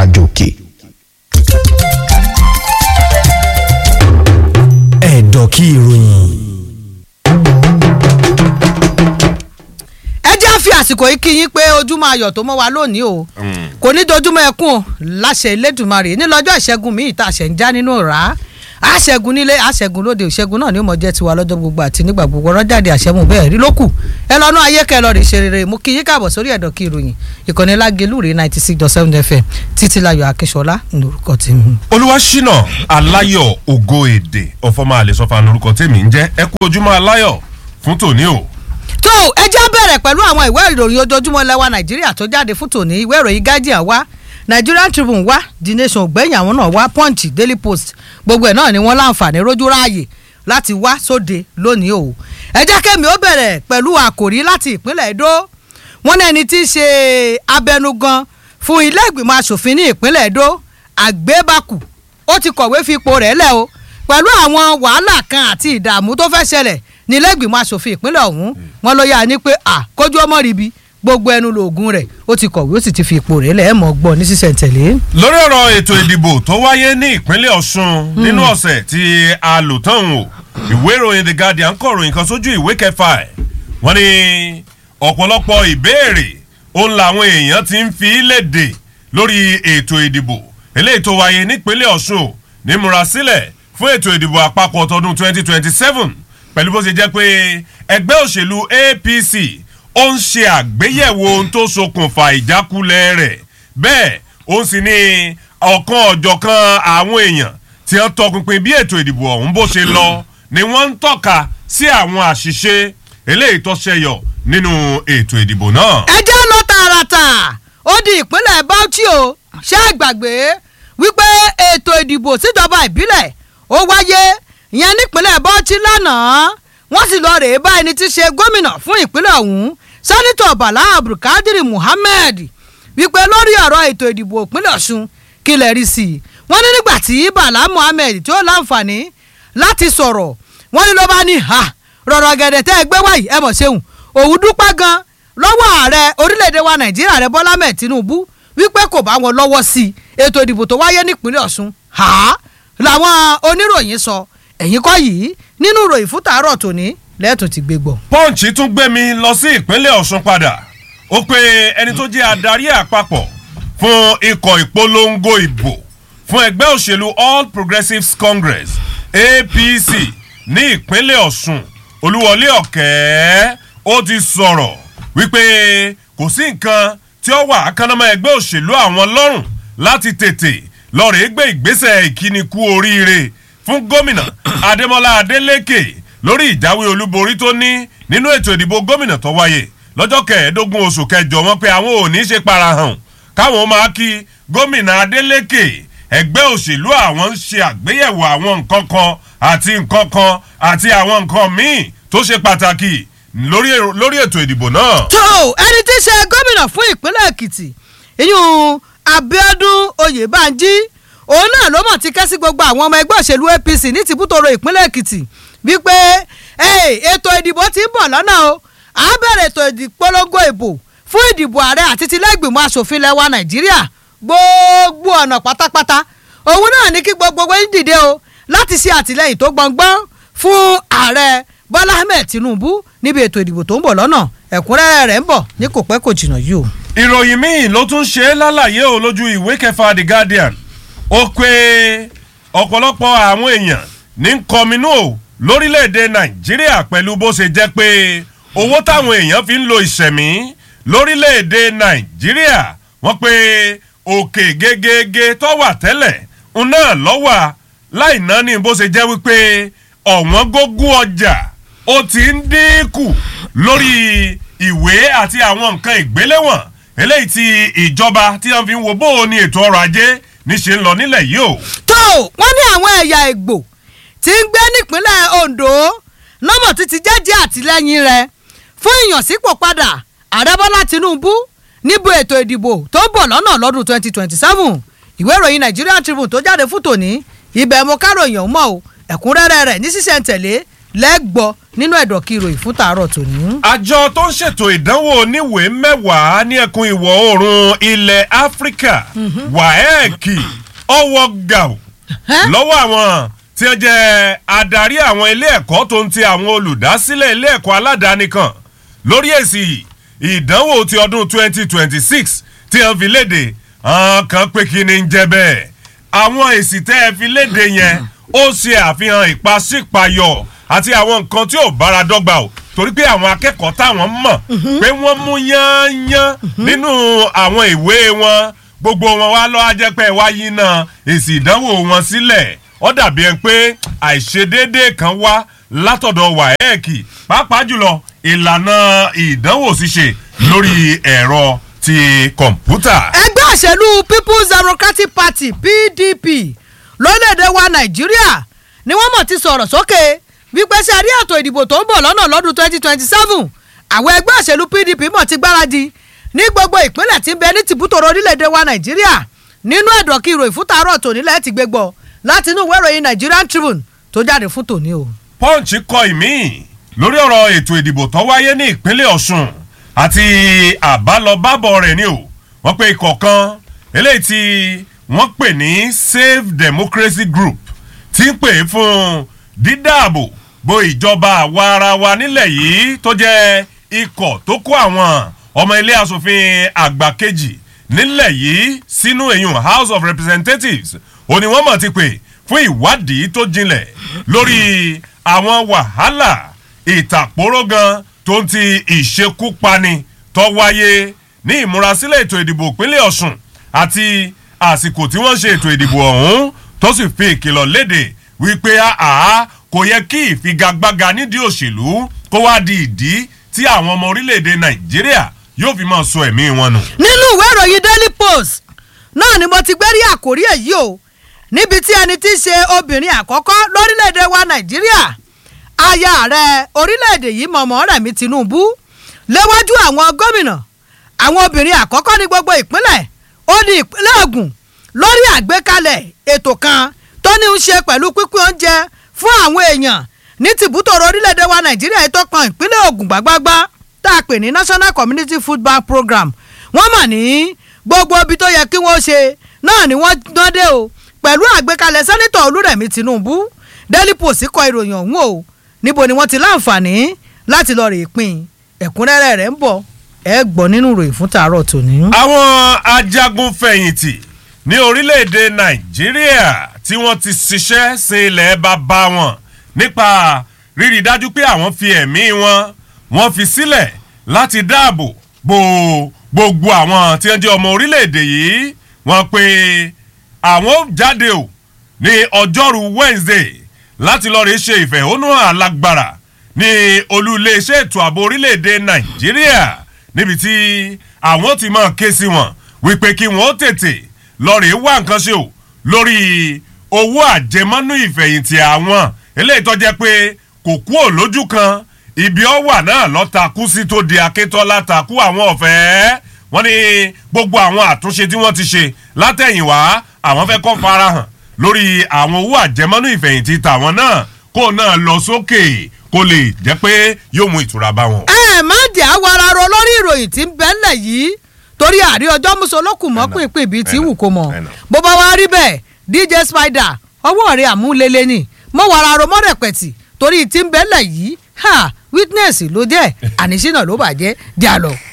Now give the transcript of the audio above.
àjòkè. ẹ̀dọ̀ kí ìròyìn. ẹ jẹ́ àfi àsìkò yìí kí yín pé ojúmọ́ ayọ̀ tó mọ́ wa lónìí o kò ní dojúmọ́ ẹkún o láṣẹ Elédùmarè ní lọ́jọ́ ìṣẹ́gun míì tá a ṣẹ̀ ń já nínú rà á àṣẹ́gun nílé àṣẹ́gun lóde ìṣẹ́gun náà ni ó mọ̀ jẹ́ tiwa lọ́jọ́ gbogbo àti nígbà gbogbo ọ̀rọ̀ jáde àṣẹ́mu bẹ́ẹ̀ rí lókù ẹ lọ́nà ayé kẹ́ ẹ lọ rí ṣe rere mo kí yín káàbọ̀ sórí ẹ̀dọ̀ kí ìròyìn ìkànnì lágelú rèé ninety six dot seven fm títílayọ̀ akínṣọlá lórúkọ tèmi. olúwaṣínà aláyọ̀ ògo èdè ọ̀fọ̀mọ́ àlẹ́sọ̀fà lórúkọ tèmi ń jẹ́ ẹ kú ojúmọ́ aláyọ̀ fún tòní o. tó ẹ já bẹ̀rẹ̀ pẹ̀lú àwọn ìwé ìròyìn ojoojúmọ́ lẹ́wà nàìjíríà tó jáde fún tòní ìwé ìròyìn guardian wá nigerian tribune wá the nation ògbẹ́yìn àwọn náà wá punch daily post gbogbo ẹ̀ náà ni wọ́n láǹfààní rójú ráàyè láti wá sóde lónìí o ẹ jẹ́ kẹ́mi ó bẹ̀rẹ̀ pẹ̀lú àkòrí láti ìpínlẹ̀ èdò wọ́n ní ẹni tí í ṣe abẹnugan fún ilé ìgbìmọ̀ asòfin ní ìpínlẹ̀ èdò àgbébákù ó ti kọ̀wé fi ipò rẹ̀ lẹ̀ o pẹ̀lú àwọn wàhálà kan àti ìdààmú tó fẹ́ ṣẹlẹ̀ ní ilé ìgbìmọ̀ asòfin ìpínlẹ̀ ọ̀hún wọn ló yà ní pé à kójú ọmọ ríbi gbogbo ẹnu lóògùn rẹ̀ ó ti kọ̀wé ó sì ti fi ipò rẹ̀ lẹ̀ ẹ̀ mọ̀ gbọ́ ní sísẹ̀ntẹ̀lé. lórí ọ̀rọ̀ ètò ìdìbò tó wáyé ní ìpínlẹ̀ ọ̀ṣun nínú ọ̀sẹ̀ tí a lò tán o ìwé ìròyìn the guardian kọ ròyìn kan sójú ìwé kẹfà ẹ̀ wọ́n ní ọ̀pọ̀lọpọ̀ ìbéèrè òun làwọn èèyàn ti ń fi léde lórí ètò ìdìbò eléyìí tó wáyé nípínlẹ̀ ọ̀ṣun ní múrasílẹ̀ fún ètò ìdìbò àpapọ̀ tọdún 2027 pẹ̀lú bó ṣe jẹ́ pé ẹgbẹ́ òṣèlú apc ó ń ṣe àgbéyẹ̀wò ohun tó ṣokùnfà ìjákulẹ̀ rẹ̀ bẹ́ẹ̀ ó sì ní ọ̀kan ọ̀jọ̀kan àwọn èèyàn tí wọ́n tọpinpin bí ètò ìdìbò ọ̀hún bó ṣe lọ ni wọ́n ń tọ́ka sí àwọn àṣìṣe eléyìí tó ṣẹyọ nínú ètò ìdìbò náà. ẹ jẹ́ lọ tààràtà ó di ìpínlẹ̀ bauchi o ṣé ẹ gbàgbé wípé ètò ìdìbò síjọba ìbílẹ̀ ó wáyé ìyẹn nípínlẹ̀ bauchi lánàá wọ́n sì lọ rèé bá ẹni tí í ṣe gómìnà fún ìpínlẹ̀ ọ̀hún sẹ́nitọ̀ bala abdulkadir muhammed wípé lórí ọ̀rọ̀ ètò ìdìbò ìpínlẹ̀ ọ̀ṣun kí lè rí sí i wọ́n ní nígbà tí bala muhammed tí ó láǹfààní láti sọ̀rọ̀ wọ́n ní ló bá ní ha rọ̀rọ̀ gẹ̀dẹ̀ tẹ́ ẹ gbé wáyìí ẹ mọ̀ ṣeun òun dúpẹ́ gan lọ́wọ́ ààrẹ orílẹ̀-èdè wa nàìjíríà rẹ bọ́lá mẹ́ẹ̀ tinubu wípé kò bá wọn lọ́wọ́ sí i ètò ìdìbò tó wáyé nípínlẹ̀ ọ̀ṣun ha làwọn oníròyìn sọ ẹ̀yìn kọ́ yìí nínú ìròyìn fún tàárọ̀ tòní lẹ́ẹ̀tún ti gbé gbọ́. punch tún gbé mi lọ sí ìpínlẹ̀ ọ̀ṣun padà ó pe ẹni tó jẹ́ adarí àpapọ̀ fún ikọ̀ ìpolongo ìbò fún ẹgbẹ́ òṣèlú all progressives congress apc ní ìpínlẹ̀ ọ̀ṣun olúwọlé ọ̀kẹ́ ó ti sọ̀rọ̀ wípé kò sí nǹkan tí ó wà ákánámọ́ ẹgbẹ́ òṣèlú àwọn lọ́rùn láti tètè lọ́ọ̀rẹ́ gbé ìgbésẹ̀ ìkíni kú oríire fún gómìnà adémọlá adélèké lórí ìjáwé olúborí tó ní nínú ètò ìdìbò gómìnà tó wáyé lọ́jọ́ kẹẹ̀ẹ́dógún oṣù kẹjọ wọn pé àwọn ò ní ṣe parahàn káwọn máa kí gómìnà adélèké ẹgbẹ́ òṣèlú àwọn ń ṣe àgbéyẹ̀wò àwọn nǹkan kan àti nǹkan kan àti àwọn nǹkan míì tó ṣe pàtàkì lórí ètò ìdìbò náà. tó ẹni tí í ṣe gómìnà fún ìpínlẹ̀ èkìtì ìyún abiodun oyèbánjí òun náà ló mọ̀ ti kẹ́ sí gbogbo àwọn ọmọ ẹgbẹ́ òṣèlú apc ní tìbútòrò ìpínlẹ̀ èkìtì wípé ètò ìdìbò ti ń bọ̀ lọ́nà o à á bẹ̀rẹ̀ ètò ìpolongo ìbò fún ìdìbò ààrẹ àti tilẹ̀gbìmọ̀ asòfin lẹ́wà nàìjíríà gbogbo ọ̀nà pátápátá òun náà ní kí gbogbo wẹ́n dìde o láti ṣe àtìlẹyìn tó gbọ̀ngbọ́n fún ààrẹ bọ́lá ahmed tinubu níbi ètò ìdìbò tó ń bọ̀ lọ́nà ẹ̀kúnrẹ́rẹ́ rẹ̀ ń bọ̀ ní kò pẹ́ kò jìnnà yìí o. ìròyìn míì ló tún ṣe é lálàyé o lójú ìwé kẹfà the guardian ó pé ọ̀pọ̀lọpọ̀ àwọn èèyàn ní kọminú o lórílẹ̀‐èdè nàìjíríà pẹ̀lú bó ṣe jẹ́ pé owó táwọn èèyàn fi ń lo ìṣẹ̀mí lórílẹ̀‐èdè nàìjíríà wọ́n pé òkè gegege tó wà tẹ́lẹ̀ ń náà lọ́wà láì ná ní bó ṣe jẹ́ wípé ọ̀wọ́n gógó ọjà ó ti ń dínkù lórí ìwé àti àwọn nǹkan ìgbéléwọ̀n eléyìí tí ìjọba tí wọ́n fi ń wo bó o ní ètò ọrọ̀ ajé níṣẹ́ ń lọ nílẹ̀ yìí o. tó wọ́n ní àwọn ẹ̀yà ìgbò tí ń gbé nípínlẹ̀ ondo nọ́mọ̀ títí jẹ́jẹ́ àtìlẹ́yìn rẹ̀ fún ìyànsípò padà ààrẹ bọ́lá tinubu níbo ètò ìdìbò tó ń bọ̀ lọ́nà lọ́dún twenty twenty seven ìwé ìròyìn nigerian tribune tó jáde fún tòní ibẹ̀ mo káròyìn ọ̀hún mọ́ o ẹ̀kúnrẹ́rẹ́ rẹ̀ ní sísẹ̀ntẹ̀lé lẹ́gbọ́ nínú ẹ̀dọ̀kí ìròyìn fún tàárọ̀ tòní. àjọ tó ń ṣètò ìdánwò oníwèé mẹ́wàá ní ẹkùn ìwọ̀ oòrùn ilẹ̀ áfíríkà wàhẹ́ẹ̀kì ọwọ́ gàù lọ́wọ́ àwọn tí wọ́n jẹ́ adarí àwọn ilé ẹ̀kọ́ tó ń ti àwọn olùdásílẹ̀ ilé ẹ̀kọ́ aládàáni kan lórí èsì ìdánwò ti ọdún 2026 tí wọ́n fi léde àwọn kan pé kí ni ń jẹ́ bẹ́ẹ̀ àwọn èsì tẹ́ ẹ fi léde yẹn ó ṣe àfihàn ìpàsípayọ àti àwọn nǹkan tí ò bára dọ́gba o torí pé àwọn akẹ́kọ̀ọ́ táwọn mọ̀ pé wọ́n mú yányán nínú àwọn ìwé wọn gbogbo wọn wá lọ́ ajẹ́pẹ́ wáyé náà èsì ìdánwò wọn sílẹ̀ ó dàbí ẹni pé àìṣedéédé kan wá látọ̀dọ̀ wáẹ́ẹ̀kì pàápàá jùlọ ìlànà ìdánwò ṣíṣe lórí ẹ̀rọ ti kọ̀ǹpútà. ẹgbẹ́ òṣèlú people's democratic party pdp lórílẹ̀‐èdè wa nàìjíríà ni wọ́n mọ̀ ti sọ̀rọ̀ sókè wípé ṣe àrí ètò ìdìbò tó ń bọ̀ lọ́nà lọ́dún twenty twenty seven àwọn ẹgbẹ́ òṣèlú pdp mọ̀ ti gbáradì ní gbogbo ìpínlẹ̀ tí ń bẹ ní tìbútòrò orílẹ̀‐èdè wa nàìjíríà nínú ẹ̀dọ̀ kí ìròyìn fún tàárọ̀ tòní lẹ́ẹ̀ ti gbé gbọ́ láti inú ìwé ìròyìn nigerian tribune tó jáde fún tòní o. punch kọ ìmí lórí ọ̀rọ̀ ètò ìdìbò tó wáyé ní ìpínlẹ̀ ọ̀ṣun àti àbálọbábọ̀ rẹ̀ ni o wọ́n pe ikọ̀ kan eléyìí tí wọ́n pè ní save democracy group ti ń pè fún dídáàbò bo ìjọba àwa ara wa nílẹ̀ yìí tó jẹ́ ikọ̀ tó kó àwọn ọmọ ilé asòfin àgbà kejì nílẹ̀ yìí sínú èyàn house of representatives ó ní wọ́n mọ̀ ti pè fún ìwádìí tó jinlẹ̀ lórí àwọn wàhálà ìtàpóró gan tó ń ti ìṣekúpani tó wáyé ní ìmúrasílẹ̀ ètò ìdìbò ìpínlẹ̀ ọ̀sùn àti àsìkò tí wọ́n ṣe ètò ìdìbò ọ̀hún tó sì fi ìkìlọ̀ léde wípé àá kò yẹ kí ìfigagbága nídìí òṣèlú kó wá di ìdí tí àwọn ọmọ orílẹ̀-èdè nàìjíríà yóò fi máa sọ ẹ̀mí wọn nù. nínú ìwé ìròyìn daily post náà ni mo ti gbé rí àkórí èyí o níbi tí ẹni tí í ṣe obìnrin àkọ́kọ́ lórílẹ̀‐èdè wa nàìjíríà aya ààrẹ orílẹ̀‐èdè yìí mọ̀mọ́ rẹ̀mí tinubu léwájú àwọn gómìnà àwọn obìnrin àkọ́kọ́ ní gbogbo ìpínlẹ̀ ó ní ìpínlẹ̀ ògùn lórí àgbékalẹ̀ ètò kan tó ní í ṣe pẹ̀lú pípín oúnjẹ fún àwọn èèyàn ní tìbútòrò orílẹ̀‐èdè wa nàìjíríà tó kan ìpínlẹ̀ ògùn gbágbágbá tá a pè ní national community food bank program wọ́n mà ní gbogbo ibi tó yẹ kí wọ́n ṣe náà ni wọ́n dán dé o pẹ̀lú àgbékalẹ̀ sẹ́nitọ̀ olúrẹ̀mí tinubu daily post kọ ìròyìn ọ̀hún o níbo ni wọ́n ti láǹfààní láti lọ rè pin ẹ̀kúnrẹ́rẹ́ rẹ̀ ń bọ̀ ẹ gbọ́ nínú ìròyìn fún tàárọ̀ tòní. àwọn ajagun fẹ̀yìntì ní orílẹ̀-èdè nàìjíríà tí wọ́n ti ṣiṣẹ́ sin ilẹ̀ bàbá wọn nípa rírí dájú pé àwọn fi ẹ̀mí wọn wọ́n fi sílẹ̀ láti dáàbò bo gbogbo àwọn tí wọ́n jẹ́ ọmọ orílẹ̀-èdè yìí wọ́n pe àwọn jáde o ní ọjọ́rú wednesday láti lọ́ọ́ rí ṣe ìfẹ̀hónúhàn alágbára ní olú iléeṣẹ́ ètò ààbò orílẹ̀-èdè nàìjíríà níbi tí àwọn ti máa ké sí wọn wípé kí wọ́n tètè lọ́ọ́ rí wá nǹkan ṣe o lórí owó àjẹmọ́nú ìfẹ̀yìntì àwọn eléyìí tó jẹ́ pé kò kú ò lójú kan ibi ọwà náà lọ́takú sí tó di akétọ́lá takú àwọn ọ̀fẹ́ wọ́n ní gbogbo àwọn àtúnṣe tí wọ́n ti ṣe látẹ̀yìnwá àwọn fẹ́ kọ́ farahàn lórí àwọn owó àjẹmọ́nú ìfẹ̀yìntì tàwọn náà kó náà lọ sókè kó lè jẹ́ pé yóò mú ìtura bá wọn. ẹ má jẹ́ àwararọ lórí ìròyìn tí ń bẹ́ ńlẹ̀ yìí torí àrí ọjọ́ mùsùlùkùn mọ́ pínpín bíi tí wù kó mọ̀ bó bá wá rí bẹ́ẹ̀ dj spider ọwọ́ rẹ̀ àmúlélẹ́ ni mo wararọ mọ́rẹ̀pẹ̀tì torí tí ń bẹ́ ńlẹ̀ yìí ha witness ló jẹ́ àníṣínà ló bàjẹ́ díà lọ.